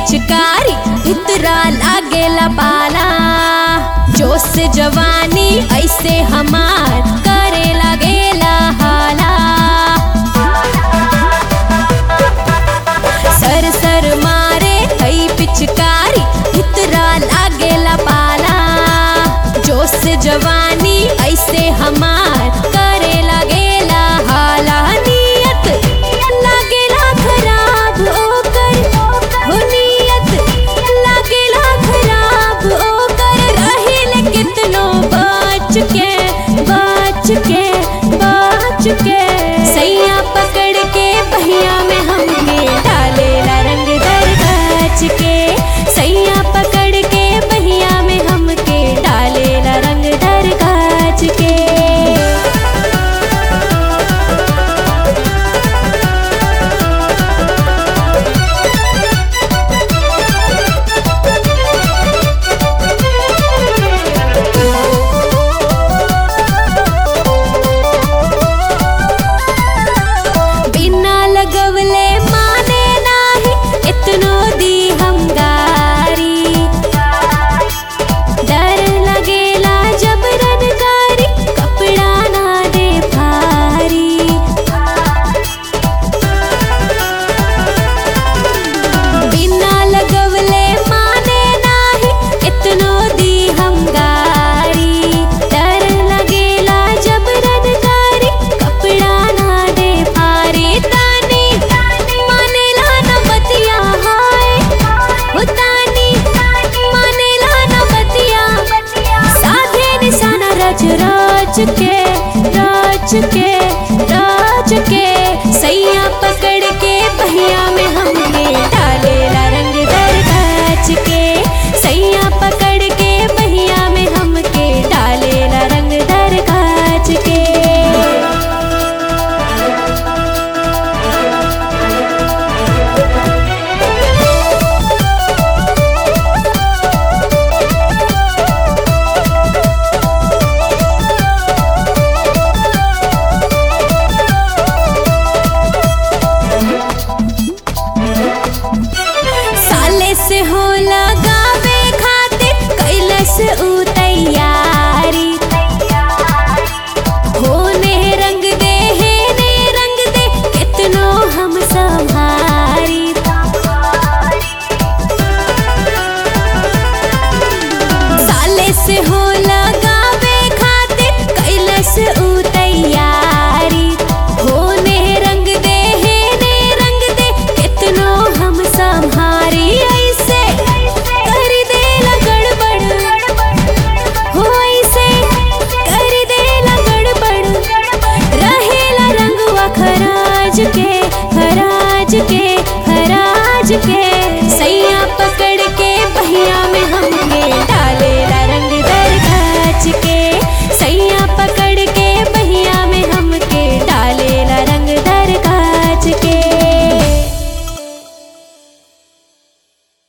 पिचकारी इतरा लागेला पाला जोश जवानी ऐसे हमार करे लागेला हाला सर सर मारे हई पिचकारी इतरा लागेला पाला जोश जवानी ऐसे हमार करे लागेला हाला नियत लागेला खराब ओकर हो नियत लागेला खराब ओकर रहिल कितनो बच के बच के बच के सैया पकड़ के बहिया में हमके डालेला रंग दर गच के सैया पकड़ के बहिया में हमके डालेला रंग दर गच के बिना लगवले माने नाही इतनो दी हम गारी डर लगेला जब रनकारी कपड़ा ना दे भारी बिना लगवले माने नाही इतनो दी हम गारी डर लगेला जब रनकारी कपड़ा ना दे भारी तानी मानेला न बतिया हाय हो तानी मानेला न बतिया साधे निशाना रच रच के रच के रच के सैया पकड़ के बहिया में हमने डालेला रंग दर गच के सैया पकड़ के बहिया में हमके डालेला रंग दर गच के साले से हो लगावे खातिर कैलस उ तैयारी होने रंग दे हे ने रंग दे कितनो हम संभारी साले से होला